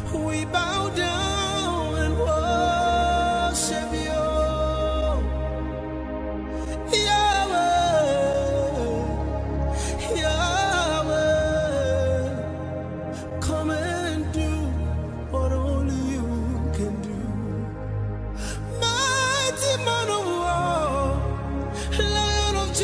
We bow down and worship you. Yahweh, Yahweh, come and do what only you can do. Mighty man of war, Lion of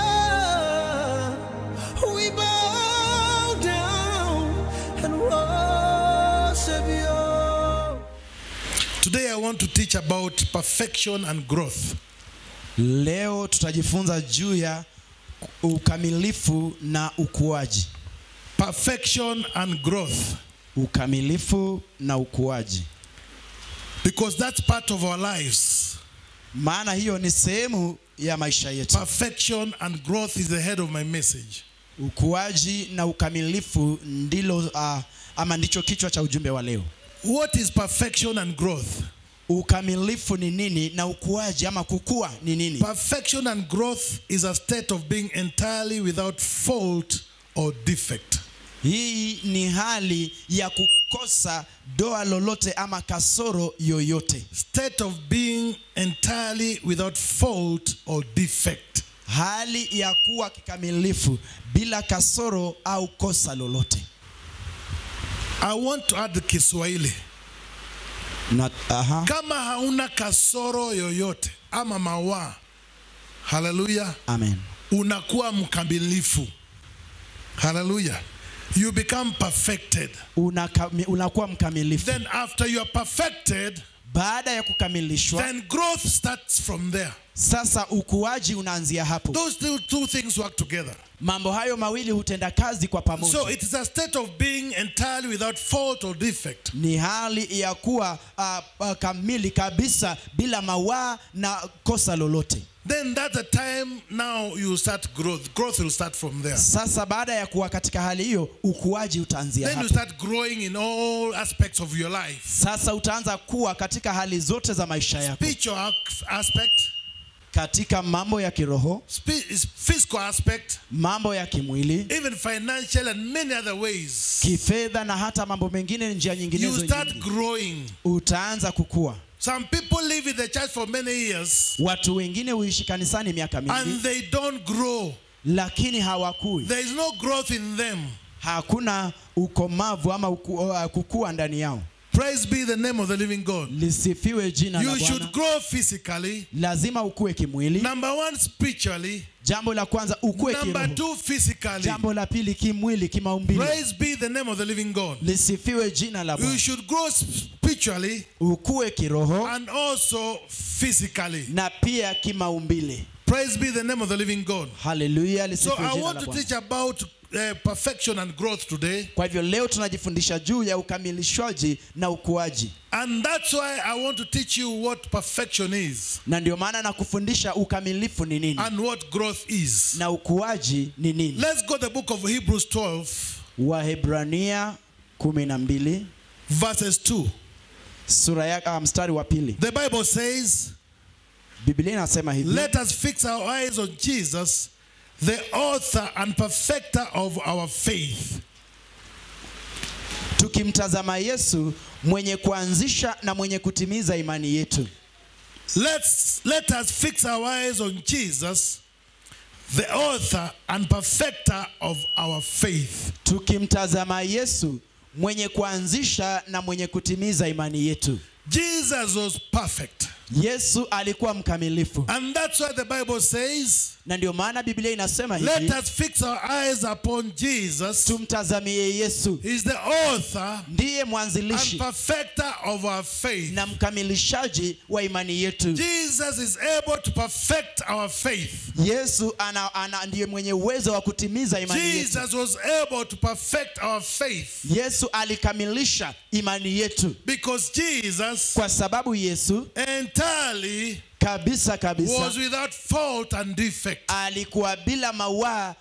Judah, we bow down and worship you. Today I want to teach about perfection and growth. Leo tutajifunza juu ya ukamilifu na ukuaji. Perfection and growth. Ukamilifu na ukuaji, Because that's part of our lives. maana hiyo ni sehemu ya maisha yetu. Perfection and growth is the head of my message. Ukuaji na ukamilifu ndilo uh, ama ndicho kichwa cha ujumbe wa leo. What is perfection and growth? Ukamilifu ni nini na ukuaji ama kukua ni nini? Perfection and growth is a state of being entirely without fault or defect. Hii ni hali ya kukosa doa lolote ama kasoro yoyote, State of being entirely without fault or defect. hali ya kuwa kikamilifu bila kasoro au kosa lolote. I want to add the Kiswahili. Na, aha, Kama hauna kasoro yoyote ama mawa, haleluya, amen. unakuwa mkamilifu. Haleluya. You become perfected. Unakami, unakuwa mkamilifu. Then after you are perfected, Baada ya kukamilishwa, then growth starts from there. sasa ukuaji unaanzia hapo. Those two, two things work together. Mambo hayo mawili hutenda kazi kwa pamoja. So it is a state of being entirely without fault or defect. ni hali ya kuwa uh, uh, kamili kabisa bila mawaa na kosa lolote. Then that's the time now you start growth. Growth will start from there. Sasa baada ya kuwa katika hali hiyo, ukuaji utaanzia Then you hapo. start growing in all aspects of your life. Sasa utaanza kuwa katika hali zote za maisha yako, Spiritual aspect, katika mambo ya kiroho, spi- physical aspect, mambo ya kimwili, even financial and many other ways. kifedha na hata mambo mengine, njia You nyinginezo start nyingi. growing. Utaanza kukua. Some people live in the church for many years Watu wengine huishi kanisani miaka and mingi, they don't grow. lakini hawakui. There is no growth in them. Hakuna ukomavu ama uku, uh, kukua ndani yao. Praise be the name of the living God. Lisifiwe jina la You should Bwana. grow physically. Lazima ukue kimwili. Number one, spiritually. Jambo la kwanza ukue Number kiroho. two, physically. Jambo la pili kimwili, kimaumbile. Praise be the name of the living God. Lisifiwe jina la You Bwana. should grow spiritually Ukue kiroho and also physically. na pia kimaumbile. Praise be the name of the living God. Haleluya, So lisifiwe I jina want la to Bwana. teach about uh, perfection and growth today. Kwa hivyo leo tunajifundisha juu ya ukamilishwaji na ukuaji, And that's why I want to teach you what perfection is na ndio maana nakufundisha ukamilifu ni nini and what growth is. na ukuaji ni nini. Let's go to the book of Hebrews 12, Wahebrania kumi na mbili verses 2. sura ya ah, mstari wa pili The Bible says, Biblia inasema hivi Let us fix our eyes on Jesus, the author and perfecter of our faith. tukimtazama Yesu mwenye kuanzisha na mwenye kutimiza imani yetu. Let's let us fix our eyes on Jesus, the author and perfecter of our faith. Tukimtazama Yesu mwenye kuanzisha na mwenye kutimiza imani yetu. Jesus was perfect. Yesu alikuwa mkamilifu, And that's why the Bible says, na ndio maana Biblia inasema let hivi, us fix our eyes upon Jesus, tumtazamie Yesu, He's the author ndiye and mwanzilishi perfecter of our faith. na mkamilishaji wa imani yetu. Jesus is able to perfect our faith. Yesu ana, ana, ndiye mwenye uwezo wa kutimiza imani yetu. Jesus was able to perfect our faith Yesu alikamilisha imani yetu because Jesus kwa sababu Yesu entirely kabisa kabisa was without fault and defect. alikuwa bila mawaa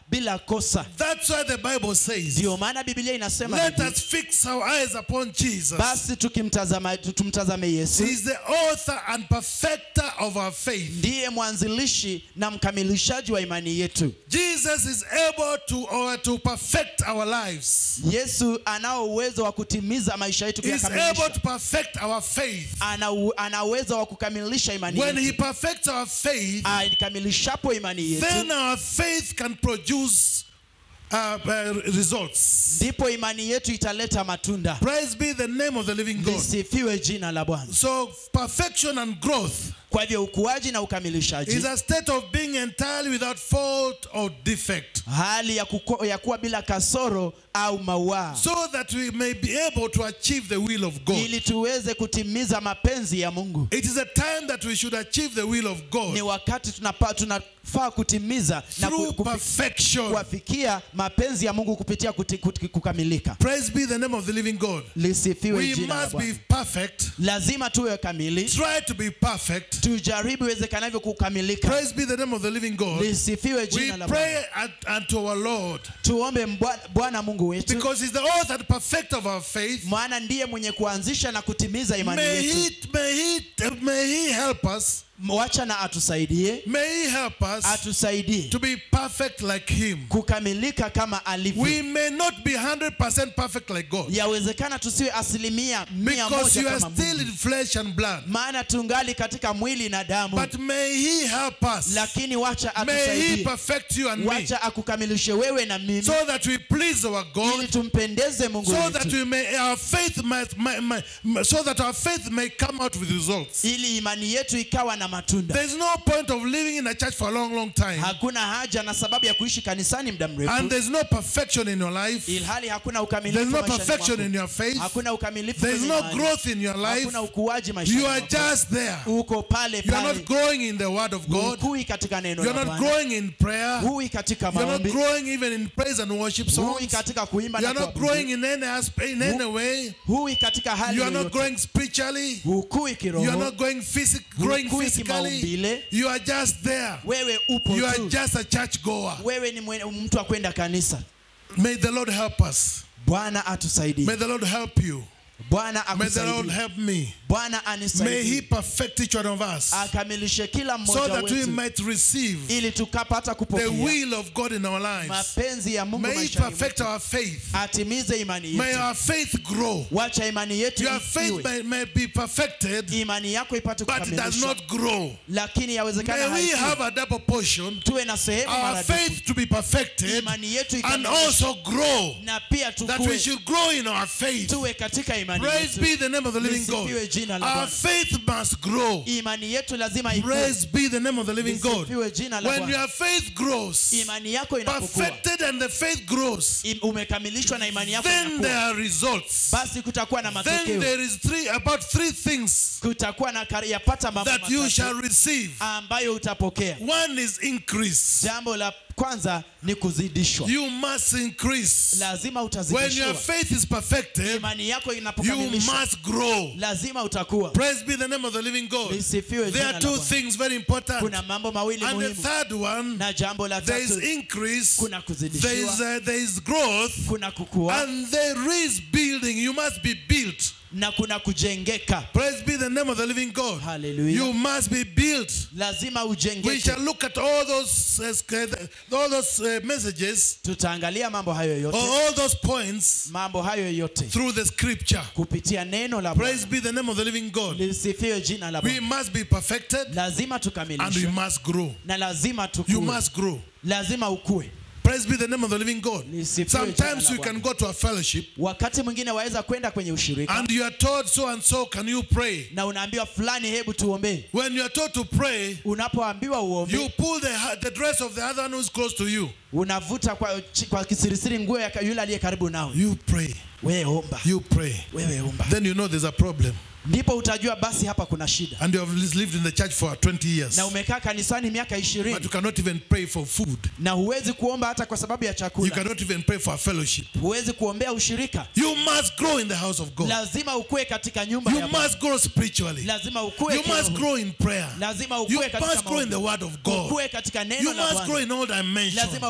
bila kosa That's why the Bible says, ndiyo maana biblia inasema let hivi, us fix our eyes upon Jesus. basi tukimtazama tumtazame yesu He's the author and perfecter of our faith. ndiye mwanzilishi na mkamilishaji wa imani yetu Jesus is able to or to perfect our lives. yesu anao uwezo wa kutimiza maisha yetu He's able kuyakamilisha to perfect our faith. ana, u- ana uwezo wa kukamilisha imani When he yetu perfects our faith, aikamilishapo imani yetu then our faith can produce uh, uh, results. ndipo imani yetu italeta matunda Praise be the name of the living God. lisifiwe jina la bwana So perfection and growth kwa hivyo ukuaji na ukamilishaji is a state of being entirely without fault or defect. hali ya, kuko, ya kuwa bila kasoro au mawaa So that we may be able to achieve the will of God. ili tuweze kutimiza mapenzi ya mungu It is a time that we should achieve the will of ni God wakati tunapa, tunafaa kutimiza na ku- through kufi- perfection. kuwafikia mapenzi ya mungu kupitia kuti, kuti, kukamilika Praise be the name of the living God. lisifiwe We jina la must be Bwana. perfect. lazima tuwe kamili Try to be perfect. tujaribu iwezekanavyo kukamilika Praise be the name of the living God. lisifiwe We jina la pray Bwana at, unto our Lord tuombe Mbwa- bwana mungu wetu because He's the author and perfect of our faith. maana ndiye mwenye kuanzisha na kutimiza imani May yetu He, may He, may He help us. wacha na atusaidie May He help us atusaidie to be perfect like Him. kukamilika kama alivyo We may not be 100% perfect like God yawezekana tusiwe asilimia mia because moja you are kama still Mungu. in flesh and blood. maana tungali katika mwili na damu But may He help us. lakini wacha May He atusaidie perfect you and me wacha akukamilishe wewe na mimi so that we please our ili God. tumpendeze mungu So that wetu we may our faith might, might, might, so that our faith may come out with results. ili imani yetu ikawa na matunda There's no point of living in a church for a long, long time, hakuna haja na sababu ya kuishi kanisani muda and mrefu there's no perfection in your life. ilhali hakuna There's ukamilifu no maishani perfection mwako. in your faith. hakuna ukamilifu There's kwenye no imani. growth in your life. hakuna ukuaji maishani You are mwako. just there. uko pale You are pale not growing in the Word of God. hukui katika neno You la are not Bwana growing in prayer. hui katika You are not maombi growing even in praise and worship hui songs. katika kuimba You na are not kuabudu. growing in any aspect, in any way. hui katika hali You are not yoyote growing spiritually. hukui You are kiroho not going physic, growing Hukui physically. kimaumbile. You are just there. wewe upo You are tu just a church goer. wewe ni mwe- mtu wa kwenda kanisa May the Lord help us. bwana atusaidie May the Lord help you. bwana May the Lord akusaidie help me. bwana May He anisaidie perfect each one of us akamilishe kila so mmoja that we wetu might receive ili tukapata the kupokea will of God in our lives. mapenzi ya mungu May He maishani perfect mwetu. our faith. atimize imani May yetu our faith grow. wacha imani yetu Your faith ifiwe may, may be perfected, imani yako ipate but it does kukamilishwa not grow. lakini yawezekana May we haikui. have a double portion, tuwe na sehemu our maradufu faith to be perfected, imani yetu and ikamilishwe also grow. na pia That we tukue should grow in our faith. tuwe katika imani Praise yetu be the name of the living God. Lisifiwe jina la Our Bwana. faith must grow. imani yetu lazima ikue Praise be the name of the living God. Lisifiwe jina la When Bwana. your faith grows, imani yako inapokuwa perfected and the faith grows, im- umekamilishwa na imani yako then there inakuwa are results. basi kutakuwa na Then matokeo there is three about three things kutakuwa na kar- yapata mambo that you shall matatu receive. ambayo utapokea One is increase. jambo la kwanza ni kuzidishwa You must increase. lazima When utazidishiwa your faith is perfected, imani yako you inapokamilishwa must grow. lazima utakuwa Praise be the name of the living God. lisifiwe There jina are la two Bwana. things very important. kuna mambo mawili And the muhimu third one, na jambo la there is tatu increase, kuna there is, kuzidishiwa uh, there is growth, kuna kukua and there is building. You must be built. na kuna kujengeka Praise be the name of the living God. Hallelujah. You must be built. lazima We ujengeke shall look at all those uh, sc- all those uh, messages tutaangalia mambo hayo or yote all those points mambo hayo yote through the scripture. kupitia neno la Praise Bwana be the name of the living God. lisifiwe jina la We Bwana must be perfected lazima and we tukamilishwe must grow. na lazima You tukue must grow. lazima ukue Praise be the name of the living God. Lisifiwe Sometimes jina you la can Bwana. go to a fellowship wakati mwingine waweza kwenda kwenye ushirika and you are told so and so can you pray. na unaambiwa fulani hebu tuombee When you are told to pray, unapoambiwa uombe you pull the, the dress of the other one who's close to you. unavuta kwa, chi- kwa kisirisiri nguo ya ka- yule aliye karibu nawe You pray. wewe omba You pray. wewe omba Then you know there's a problem. ndipo utajua basi hapa kuna shida And you have lived in the church for 20 years. na umekaa kanisani miaka But ishirini you cannot even pray for food. na huwezi kuomba hata kwa sababu ya You chakula cannot even pray for a fellowship. huwezi kuombea ushirika You must grow in the house of God. lazima ukue katika nyumba You ya Bwana. must grow spiritually. lazima ukue You must kiroho. grow in prayer. lazima You ukue katika must grow in the maombi. word of God. ukue katika neno You la must grow Bwana in all dimensions. lazima ukue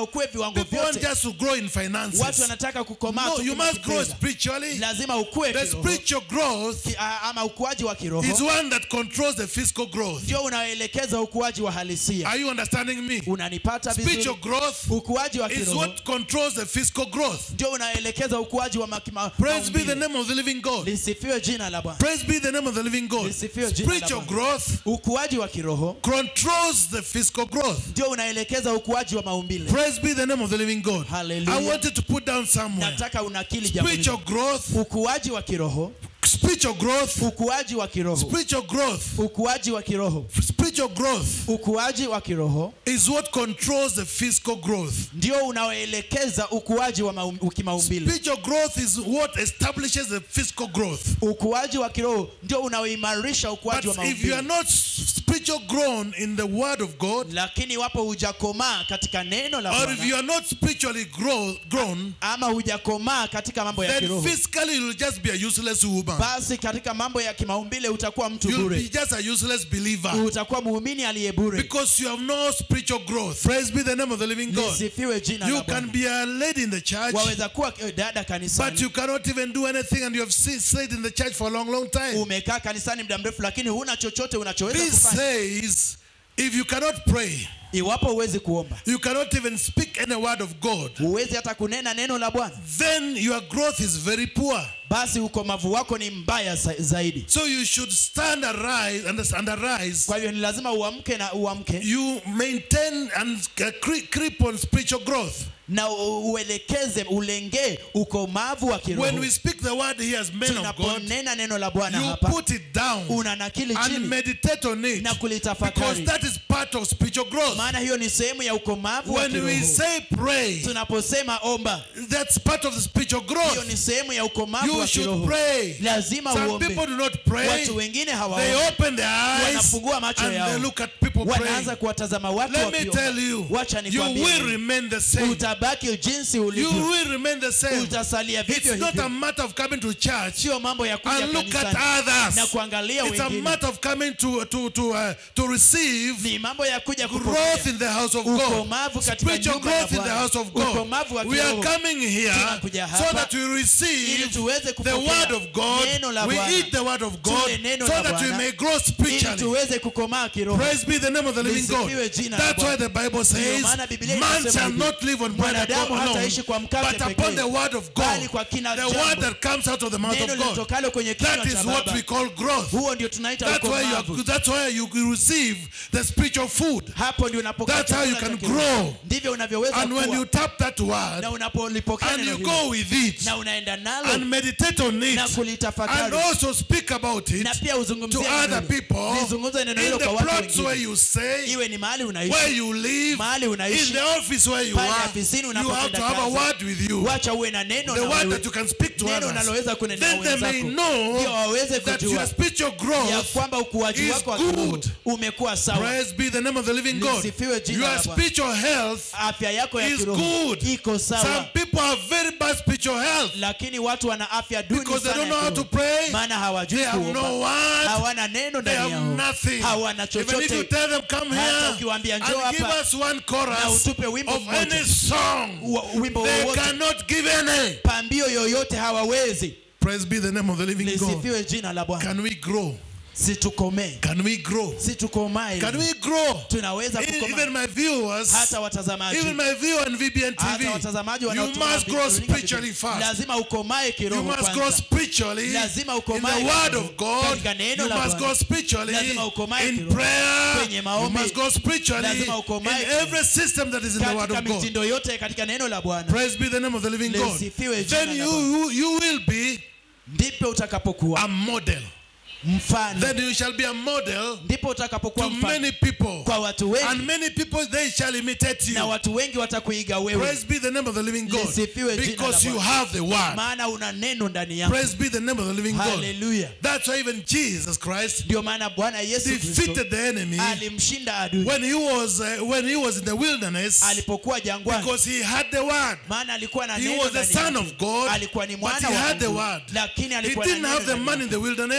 ukue viwango People want vyote just to grow in watu finances. wanataka kukomaa No, tu you kwenye must grow kifedha. spiritually. lazima ukue The kiroho. spiritual growth Ki- a- ama ukuaji wa is kiroho one that controls the physical growth. ndio unaoelekeza ukuaji wa halisia Are you understanding me? unanipata Spiritual vizuri growth ukuaji wa is kiroho what controls the physical growth. ndio unaelekeza ukuaji wa makima- Praise be the maumbile. name of the living God. lisifiwe jina la bwana Praise be the name of the living God. Lisifiwe jina la Spiritual Bwana. growth ukuaji wa kiroho controls the physical growth. ndio unaelekeza ukuaji wa maumbile Praise be the name of the living God. Hallelujah. I wanted to put down somewhere. nataka unakili jambo hili. Spiritual growth, ukuaji wa kiroho spiritual growth, ukuaji wa kiroho spiritual growth, ukuaji wa kiroho spiritual growth ukuaji wa kiroho is what controls the physical growth. ndio unaoelekeza ukuaji wa maum- kimaumbile Spiritual growth is what establishes the physical growth. ukuaji wa kiroho ndio unaoimarisha But ukuaji wa if you are maumbile not spiritual grown in the word of God, lakini iwapo hujakomaa katika neno la or if Bwana you are not spiritually grow, grown, ama hujakomaa katika mambo ya then kiroho physically you will just be a useless woman. basi katika mambo ya kimaumbile utakuwa mtu You'll be bure just a useless believer utakuwa muumini aliye bure because you have no spiritual growth. Praise be the name of the living God. lisifiwe jina You la can Bwana be a lady in the church, waweza kuwa eh, dada but kanisani you cannot even do anything, and you have si- stayed in the church for a long, long time. umekaa kanisani muda mrefu lakini huna chochote unachoweza This kufanya says if you cannot pray, iwapo huwezi kuomba you cannot even speak any word of God, huwezi hata kunena neno la bwana then your growth is very poor. basi ukomavu wako ni mbaya za- zaidi So you should stand arise and, and arise. kwa hivyo ni lazima uamke na uamke You maintain and uh, cre- creep on spiritual growth. na u- uelekeze ulengee ukomavu wa When kiroho we speak the word here as men of God, tunaponena neno la bwana you hapa put it down unanakili and chini meditate on it na because kulitafakari that is part of spiritual growth. maana hiyo ni sehemu ya ukomavu wa When we kiroho say pray, tunaposema omba that's part of the spiritual hiyo growth. ni sehemu ya ukomavu You wa should kiroho pray. lazima Some uombe people do not pray. watu wengine They hawaombi open their eyes Wanafungua macho and yao. they look at people wanaanza praying. kuwatazama watu Let me wakiomba. tell you, wacha you nikwambie will remain the same. utabaki jinsi You ulivyo will remain the same. utasalia vivyo It's not a hivyo matter of coming to church sio mambo ya kuja and look at kanisani others. na kuangalia It's a wengine matter of coming to to to uh, to receive ni mambo ya kuja growth kupokea in the house of God. Ukomavu katika Spiritual nyumba ya growth in the Bwana. house of God. Ukomavu wa We are kiroho. coming here Tunakuja so hapa that we ili receive tuweze the kupokea word of God. neno la We Bwana. eat the word of God Tule neno so la that we Bwana. may grow ili spiritually. tuweze kukomaa kiroho Praise be the name of the living God. Lisifiwe jina la That's why Bwana. the Bible says, maana Biblia man inasema shall hivi, not live on bread mwanadamu alone, hataishi kwa mkate but upon pekee, the word of bali God, kwa kila the jambo, word that comes out of the mouth neno of God. litokalo kwenye kinywa That is cha what Baba. we call growth. huo ndio tunaita That's why you ukomavu are, that's why you receive the spiritual food. hapo ndio unapokea That's how you chakula can cha kiroho. grow. ndivyo unavyoweza And when kuwa. you tap that word na unapolipokea and neno you hilo go with it na unaenda nalo and meditate on it na and kulitafakari also speak about it na pia to uzungumzie neno other hilo. people Lizungumze neno in hilo the kwa watu plots where wengine you say, iwe ni mahali where unaishi you live, mahali in unaishi the office where you pale are, afisini you have unapotenda to have a kazi. word with you. wacha uwe na neno The na word wewe. that you can speak to neno others. unaloweza kunenea Then they may wenzako know ndio waweze that kujua your spiritual ya growth kwamba ukuaji is wako wa kiroho good. umekuwa sawa Praise be the name of the living God. Lisifiwe jina Your la Bwana. spiritual health afya yako ya is kiroho good. iko Some sawa people have very bad spiritual health lakini watu wana afya duni because they sana don't know ya how to kiroho. pray. maana hawajui They have kuomba no word. hawana neno They ndani have yao nothing. hawana Even if you chochote tell them, come Hata here ukiwaambia and njoo give hapa us one na chorus utupe wimbo of mmoja. any song, Wa- wimbo they wowote cannot give any. pambio yoyote hawawezi Praise be the name of the living God. lisifiwe jina la bwana Can we grow? situkomee Can we grow? situkomae Can we grow? tunaweza E- kukomaa Even my viewers, hata watazamaji even my viewer on VBN hata TV, watazamaji you wanaotazama must grow runinga spiritually TV. fast. lazima ukomae You kiroho must grow kwanza spiritually in Lazima the ukomae word kiroho. of God. Katika neno You la must Bwana. grow spiritually Lazima ukomae in kiroho. prayer. Kwenye You maombi. must grow spiritually Lazima in ukomae kiroho. every system that is in the word katika of God. mitindo yote katika neno la bwana Praise be the name of the living God. Lisifiwe jina Then la you, you you will be ndipo utakapokuwa a model. mfano Then you shall be a model ndipo utakapokuwa to mfano many people. kwa watu And wengi many people they shall imitate na you. watu wengi watakuiga wewe Praise be the name of the living God. Lisifiwe jina Because la you Bwana. have the word. maana una neno ndani yako Praise be the name of the living God. haleluya That's why even Jesus Christ ndio maana bwana yesu kristo defeated the enemy alimshinda adui when he was uh, when he was in the wilderness alipokuwa jangwani because he had the word. maana alikuwa na He neno was the ndani son yake. of God, alikuwa ni but mwana he wa had the Mungu, word. lakini He alikuwa na didn't neno have the ndani man in yake. the wilderness. hakujua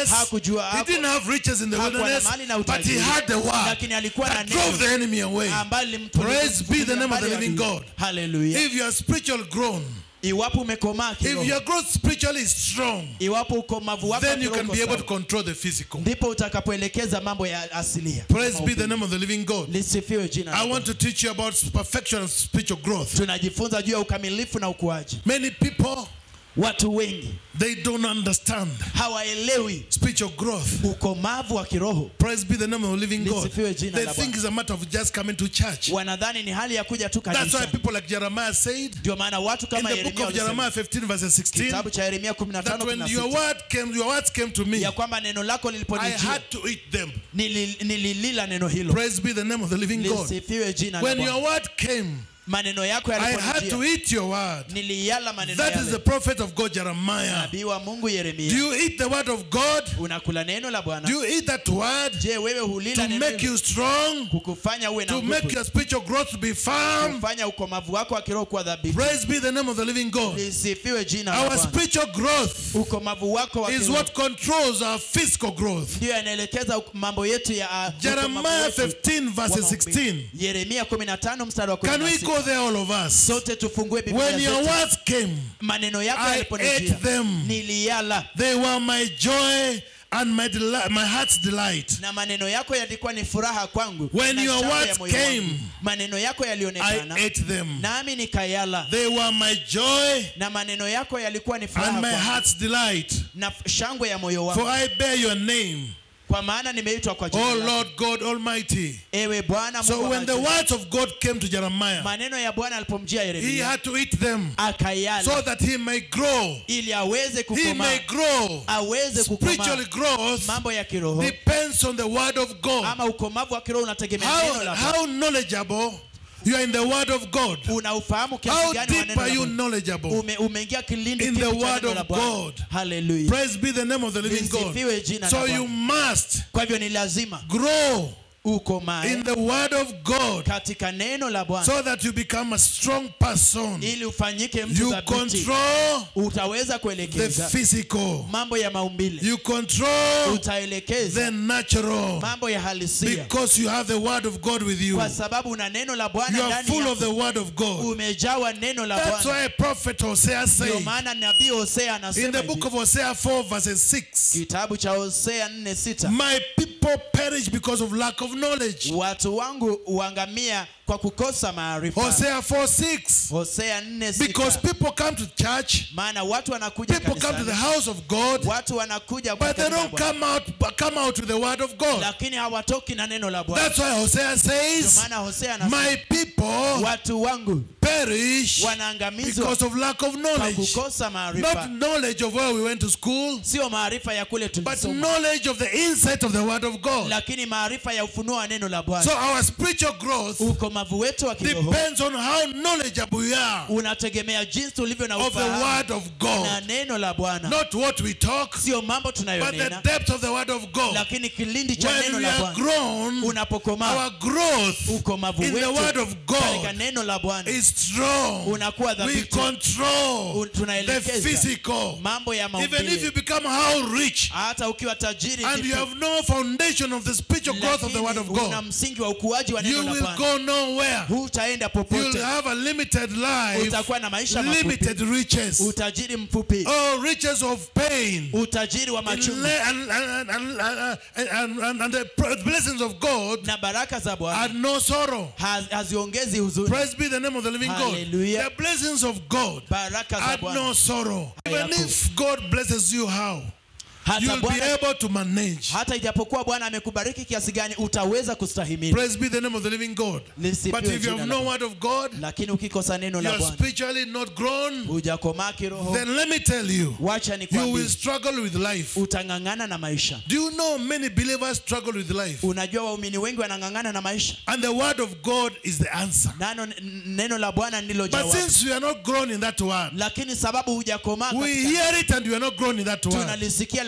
unajua He hapo didn't have riches in the hakuwa na wilderness, mali na but he utajiri, had the word lakini alikuwa na that drove the neno enemy away. ambalo lilimtuliza Praise be the name of the mbali living adui. God. Hallelujah. If you are spiritual grown, iwapo umekomaa if kiroho your growth spiritually is strong, iwapo ukomavu wako then you kiroho can uko be able to sawa, control the physical. ndipo utakapoelekeza mambo ya asilia Praise be the name of the living God. lisifiwe jina la I Bwana. want to teach you about perfection and spiritual growth. tunajifunza juu ya ukamilifu na ukuaji Many people, watu wengi they don't understand hawaelewi spiritual growth. ukomavu wa kiroho Praise be the name of the living God. Lisifiwe jina They la think Bwana. it's a matter of just coming to church. wanadhani ni hali ya kuja tu That's why kanisa people like Jeremiah said ndio maana watu in kama the Yeremia book of walisema, Jeremiah 15, verse 16, kitabu cha Yeremia that when your 15:16 word came, your words came to me, ya kwamba neno lako I liliponijia had to eat them. nili- nililila neno hilo Praise be the name of the living God. lisifiwe jina la When Bwana. your word came, maneno yako I had to yaliponijia eat your word. niliyala maneno That is the yale prophet of God, Jeremiah. nabii wa Mungu Do Yeremia you eat the word of God? unakula neno la Do Bwana you eat that word je wewe hulila to neno make hilo you strong, kukufanya uwe na to make nguvu your spiritual growth be firm? kufanya ukomavu wako wa kiroho kuwa dhabiti Praise be the name of the living God. lisifiwe jina la Our Bwana spiritual growth ukomavu wako wa is kiroho what controls our physical growth. ndio yanaelekeza uk- mambo yetu ya uh, ukomavu Jeremiah wetu 15, wa verse maumbile. 16. Yeremia 15 mstari wa Can we 16 go there, all of us? sote tufungue Biblia When your zetu. words came, maneno yako I yaliponijia ate them. niliyala They were my joy and my deli- my heart's delight. na maneno yako yalikuwa ni furaha kwangu When na your shangwe ya words moyo wangu. came, maneno yako I yalionekana ate them. nami nikayala They were my joy na maneno yako yalikuwa ni furaha and my kwangu heart's delight. na f- shangwe ya moyo For wangu I bear your name, kwa maana nimeitwa kwa jina O lako. Lord God Almighty. ewe bwana So Mungu wa when the majeshi. words of God came to Jeremiah, maneno ya bwana alipomjia he yeremia had to eat them akayala so that he may grow. ili aweze He kukomaa may grow. aweze kukomaa Spiritual growth mambo ya kiroho depends on the word of God. ama ukomavu wa kiroho unategemea neno How, la how knowledgeable you are in the word of God. unaufahamu kiasi How gani wa deep neno are la you Bwana? knowledgeable? Ume, umeingia kilindi In kipi the cha word neno la of Bwana? God. Hallelujah. Praise be the name of the living God. Lisifiwe jina So la you Bwana. must kwa hivyo ni lazima grow ukomae in the word of God katika neno la Bwana so that you become a strong person. ili ufanyike mtu You thabiti control utaweza the kuelekeza physical. mambo ya maumbile You control utaelekeza the natural mambo ya halisia because you have the word of God with you. kwa sababu una neno la You Bwana are ndani full of the yako word of God. umejawa neno la That's Bwana why prophet Hosea ndio said maana nabii Hosea in anasema the book hivi, of Hosea 4 verses 6, kitabu cha Hosea 4:6 My people perish because of lack of knowledge. watu wangu huangamia kwa kukosa maarifa Hosea 4 6. Hosea Because 4:6 people come to church, maana watu wanakuja people come to the kanisani house of God, watu wanakuja kwa but they kanisa la don't Bwana, come out come out with the word of God. lakini hawatoki na neno la Bwana That's why Hosea ndio says, maana Hosea anasema My people watu wangu perish wanaangamizwa because of lack of kwa knowledge. kukosa Not maarifa knowledge of where we went to school, sio maarifa ya kule but tulisoma knowledge of the insight of the word of God. lakini maarifa ya ufunuo wa neno la So Bwana our spiritual growth ukomavu wetu wa kiroho depends on how knowledgeable we are unategemea jinsi ulivyo na of the ufahamu word of na God. neno la Bwana Not what we talk, sio mambo but the tunayonena depth of the word of God. lakini kilindi cha When neno we la are Bwana grown, unapokomaa our growth ukomavu in the word wetu of katika God neno la Bwana is strong. unakuwa We dhabiti control Un- the tunaelekeza physical. mambo ya Even if you maumbile become how rich hata ukiwa tajiri and you vipi, have no foundation of the spiritual growth of the word of lakini una God, msingi wa ukuaji wa you neno la will Bwana go nowhere. hutaenda You'll popote have a limited life, utakuwa na maisha mafupi limited riches. utajiri mfupi Oh, riches of pain. utajiri wa And, machungu le- and, and, and, and, and, and, and the pr- blessings of God na baraka za had Bwana no sorrow. haz- haziongezi huzuni Praise be the name of the living God. Hallelujah. The blessings of God baraka za had no Bwana sorrow. Even Yako. if God blesses you, how? hata You'll be Bwana able to manage. hata ijapokuwa Bwana amekubariki kiasi gani utaweza kustahimili Praise be the name of the living God. Lisifiwe But if you jina have la no Bwana. word of God, lakini ukikosa neno la you're Bwana spiritually not grown, hujakomaa kiroho then let me tell you, wacha you nikwambie will struggle with life. utang'ang'ana na maisha Do you know many believers struggle with life? unajua waumini wengi wanang'ang'ana na maisha And the word of God is the answer. nano n- neno la Bwana ndilo But jawabu since we are not grown in that word, lakini sababu hujakomaa we katika- hear it and we are not grown in that word. tunalisikia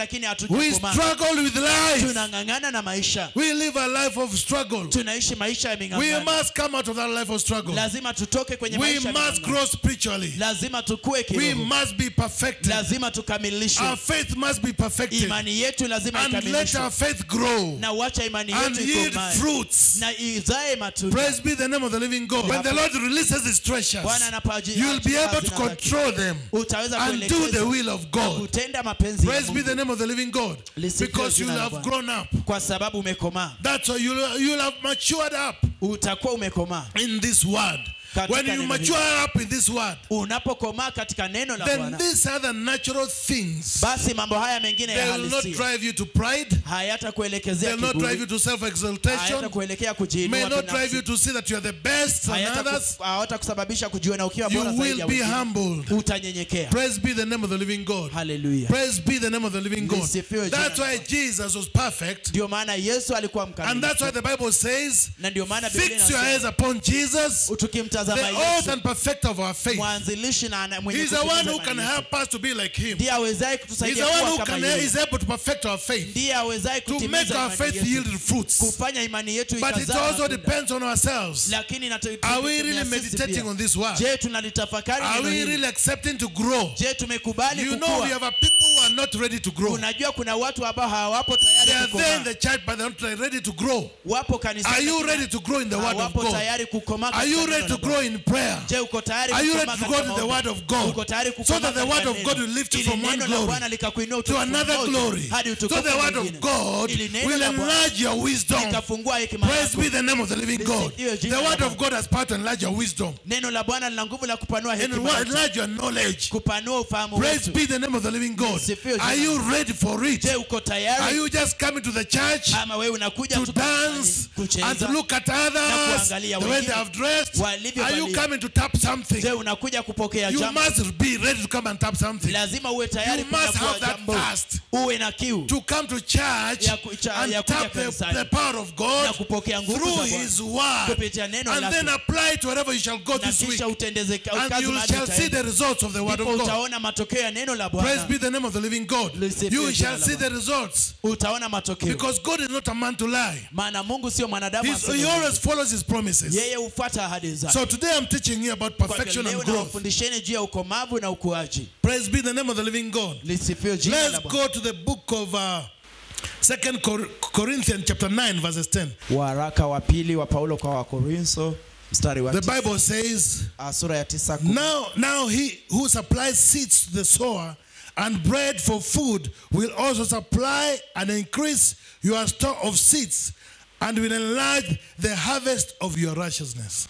lakini We hatujakomaa struggle with life. tunang'ang'ana na maisha We live a life of struggle. tunaishi maisha ya We ming'ang'ano must come out of that life of struggle. lazima tutoke kwenye We maisha ya must ming'ang'ano. grow spiritually. lazima tukue We kiroho must be perfected. lazima tukamilishwe Our faith must be perfected. imani yetu lazima And let ikamilishwe our faith grow na uacha imani and yetu yield ikomae fruits. na izae matunda Praise be the name of the living God. When the Lord releases his treasures, Bwana anapoaji- you will be able to hazina zake. control them utaweza and do the kuelekeza will of na God. kutenda mapenzi ya Praise be Mungu the name of the living God. Lisifiwe Because you jina la have Bwana. grown up. kwa sababu umekomaa That's why you'll, you'll have matured up utakuwa umekomaa in this word. Katika When you neno mature up in this word, unapokomaa katika neno la then bwana these other natural things, basi mambo haya mengine ya they will not halisia drive you to pride. hayatakuelekezea They'll not drive you kiburi to self-exaltation. hayatakuelekea kujiinua May not drive binafsi you to see that you are the best than Hayataku- others. hawatakusababisha kujiona ukiwa You bora zaidi will ya be wengine humbled. utanyenyekea Praise be the name of the living God. haleluya Praise be the name of the living God. Lisifiwe jina That's la why Bwana. Jesus was perfect. ndio maana yesu alikuwa And that's mkamilifu why the Bible says, na ndio maana Biblia fix your inasema, eyes upon Jesus, tukimtazama the author yesu and perfecter of our faith. mwanzilishi na ana- mwenye He's the kutimiza one who imani can yetu. help us to be like him. ndiye awezaye He's kutusaidia the one kuwa who kama can yeye is able to perfect our faith, ndiye awezaye to make kutimiza our imani faith yetu yield fruits. kufanya imani yetu But it ikazaa also matunda. depends on ourselves. lakini inatu- Are we tunategemea really sisi meditating pia. on this word? je tunalitafakari Are neno we hili? really accepting to grow? je tumekubali You know, we kukua have a people who are not ready to grow. unajua kuna watu ambao hawapo They tayari are there in kukomaa the church, but they're not ready to grow. wapo kanisani Are you lakini ready to grow in the word of hawapo God? tayari kukomaa Are katika you neno ready la to Bwana. grow in prayer? je uko tayari Are you kukomaa ready to katika go to the maombi? word of God? uko tayari So kukomaa that the katika word of neno? God will lift you Ili from one neno la glory Bwana likakuinua to utukufu another mmoja glory. hadi So utukufu the word of mwingine. God Ili neno will la Bwana enlarge your wisdom. likafungua hekima Praise yako be the name of the living God. Lisifiwe The jina la word of Bwana. God has power to enlarge your wisdom neno la bwana lina nguvu la kupanua and hekima yetu, enlarge your knowledge. kupanua ufahamu Praise wetu be the name of the living God. Lisifiwe jina Are la you ready for it? je uko Are tayari you just coming to the church ama wewe unakuja to tu kanisani dance and kucheza to look at others, kuangalia the way wengine they have dressed? walivyovalia. Are you coming to tap something? je unakuja kupokea You jambo must be ready to come and tap something. lazima uwe tayari You must kunyakua have that jambo thirst uwe na kiu to come to church Ya ku- cha- and ya kuja tap the, kanisani. the power of God na kupokea nguvu through za Bwana His word kupitia neno and lake. then apply it wherever you shall go na this week. kisha utendeze ka- And kazi you mahali shall see utaenda. the results of the word of Ndipo God. utaona matokeo ya neno la Praise bwana be the name of the living God. Lisifiwe You jina shall la see Bwana. the results utaona matokeo because God is not a man to lie. maana mungu sio mwanadamu He's, aseme he uongo. always follows his promises. yeye hufuata ahadi zake So today I'm teaching you about Kwa hivyo perfection leo and growth. nawafundisheni juu ya ukomavu na ukuaji Praise be the name of the living God. lisifiwe jina la Let's Bwana. go to the book of uh, Second Cor- Corinthians chapter 9 verses 10. waraka wa pili wa paulo kwa wakorintho mstari wa The tisa, Bible says, ah, sura ya tisa kumi. Now, now he who supplies seeds to the sower and bread for food will also supply and increase your store of seeds and will enlarge the harvest of your righteousness.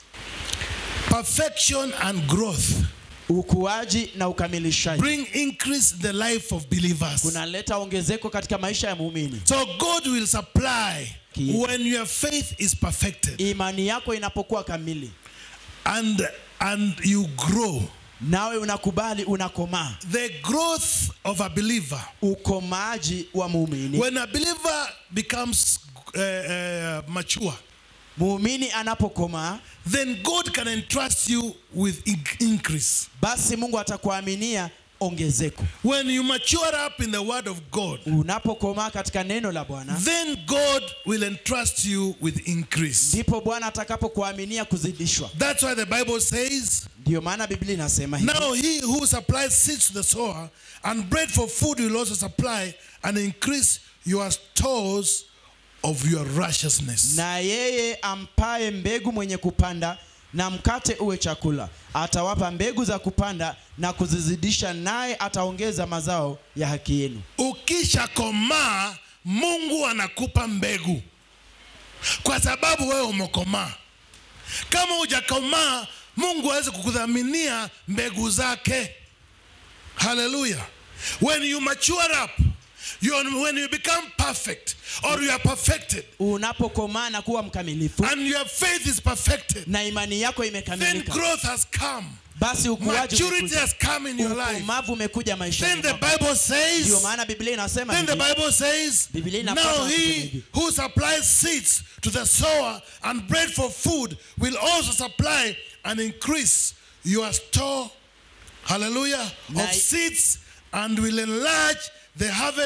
Perfection and growth ukuaji na ukamilishaji bring increase in the life of believers. kunaleta ongezeko katika maisha ya muumini So God will supply Ki- when your faith is perfected imani yako inapokuwa kamili and and you grow. nawe unakubali unakomaa The growth of a believer ukomaji wa muumini When a believer becomes uh, uh, mature, muumini anapokomaa then God can entrust you with in- increase. basi mungu atakuaminia ongezeko When you mature up in the word of God, unapokomaa katika neno la bwana then God will entrust you with increase. ndipo bwana atakapokuaminia kuzidishwa That's why the Bible says, ndiyo maana biblia inasema hivi Now he who supplies seeds to the sower and bread for food will also supply and increase your stores of your righteousness. na yeye ampaye mbegu mwenye kupanda na mkate uwe chakula atawapa mbegu za kupanda na kuzizidisha naye ataongeza mazao ya haki yenu ukishakomaa mungu anakupa mbegu kwa sababu wewe umekomaa kama hujakomaa mungu awezi kukudhaminia mbegu zake haleluya when you mature up you are, when you become perfect or you are perfected unapokomaa na kuwa mkamilifu and your faith is perfected na imani yako then imekamilika growth has come basi ukuaji maturity umekuja. has come in your life ukomavu umekuja then maishani the mwako. bible ndio says maana biblia inasema Then the hivi, Bible says, Biblia inapata Now kusema he hivi. who supplies seeds to the sower and bread for food will also supply and increase your store, hallelujah, Na- of seeds and will enlarge the harvest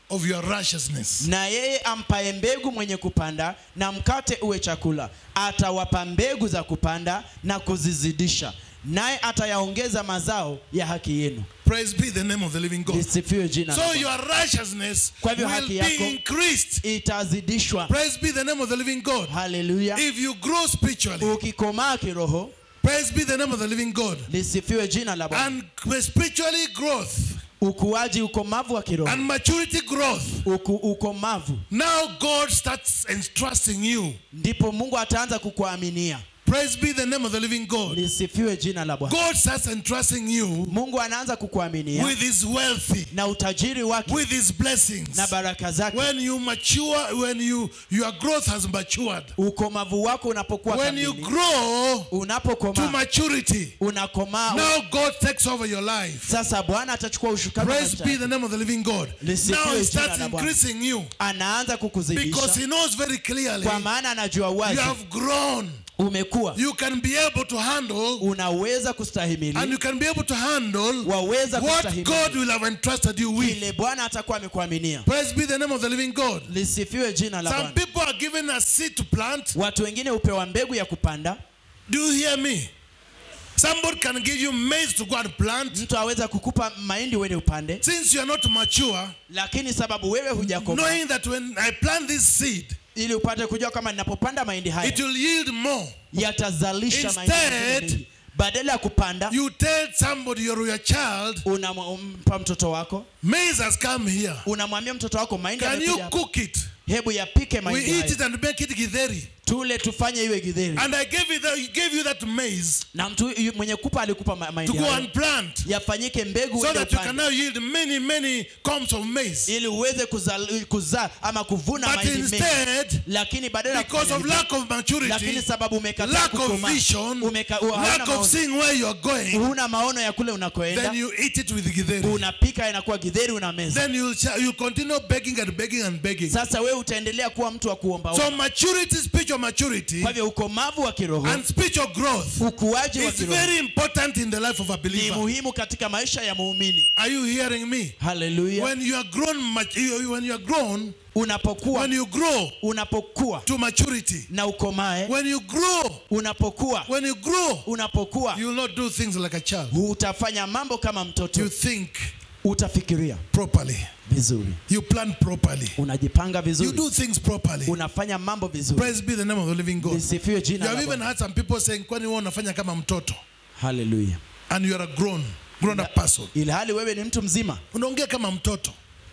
of your righteousness. na yeye ampaye mbegu mwenye kupanda na mkate uwe chakula atawapa mbegu za kupanda na kuzizidisha naye atayaongeza mazao ya haki yenu Praise be the name of the living God. lisifiwe jina la So Bwana. your righteousness Kwa hivyo will haki yako- be increased. itazidishwa Praise be the name of the living God. haleluya If you grow spiritually, ukikomaa kiroho praise be the name of the living God. lisifiwe jina la bwana And spiritually growth ukuaji ukomavu wa kiroho and maturity growth. Uku, ukomavu Now God starts entrusting you. ndipo mungu ataanza kukuaminia Praise be the name of the living God. lisifiwe jina la bwana God starts entrusting you mungu anaanza kukuaminia with his wealthy, na utajiri wake with his blessings. na baraka zake When you mature, when you your growth has matured, ukomavu wako unapokuwa when you kamili grow to unapokomaa maturity, unakomaa now God takes over your life. sasa bwana atachukua ushukani wa Praise maisha be yako. the name of the living God. Lisifiwe Now He jina starts la Bwana. increasing you anaanza because kukuzidisha He knows very clearly kwa maana anajua you wazi have grown. umekuwa You can be able to handle unaweza and kustahimili you can be able to handle waweza what kustahimili God will have entrusted you with. kile bwana atakuwa amekuaminia Praise be the name of the living God. lisifiwe jina la Some bwana people are given a seed to plant. watu wengine hupewa mbegu ya kupanda Do you hear me? Somebody can give you maize to go and plant. mtu aweza kukupa mahindi uende upande Since you are not mature, lakini sababu wewe hujakoma knowing that when I plant this seed, ili upate kujua kama ninapopanda mahindi haya it will yield more. yatazalisha mahindi Instead, mengine mengi. badala ya kupanda You tell somebody you're your child, unampa mtoto wako maize has come here. unamwambia mtoto wako mahindi Can you yamekuja hapa. cook it? hebu yapike We mahindi eat haya. it and make it githeri. tule tufanye iwe githeri And I gave you that, gave you that maize na mtu yu- mwenye kupa alikupa ma- to mahindi go hayo. and plant yafanyike mbegu so uende that you can upande now yield many, many combs of maize. ili uweze kuzaa kuza, ama kuvuna But mahindi mengi instead, lakini badala ya because kufanya of hivyo, lack of maturity, lakini sababu umekataa lack of kukomaa, vision, umeka- u- hauna lack of maono, seeing where you are going, huna maono ya kule unakoenda then you eat it with githeri. unapika inakuwa githeri una meza Then you'll, you continue begging and begging and begging. sasa wewe utaendelea kuwa mtu wa kuomba So maturity, spiritual maturity, kwa hivyo ukomavu wa kiroho and spiritual growth ukuaji wa is kiroho very important in the life of a ni believer. muhimu katika maisha ya muumini Are you hearing me? haleluya When you are grown, mat- you- when you are grown, unapokuwa when you grow unapokuwa to maturity, na ukomae when you grow, unapokuwa when you grow, unapokuwa you will not do things like a child. utafanya mambo kama You mtoto think utafikiria properly. vizuri You plan properly. unajipanga You vizuri do things properly. unafanya mambo vizuri Praise be the name of the living God. lisifiwe You jina have la even Bwana. had some people saying, kwani wewe unafanya kama mtoto haleluya and you are a grown, grown up person. ilhali wewe ni mtu mzima Unaongea kama mtoto.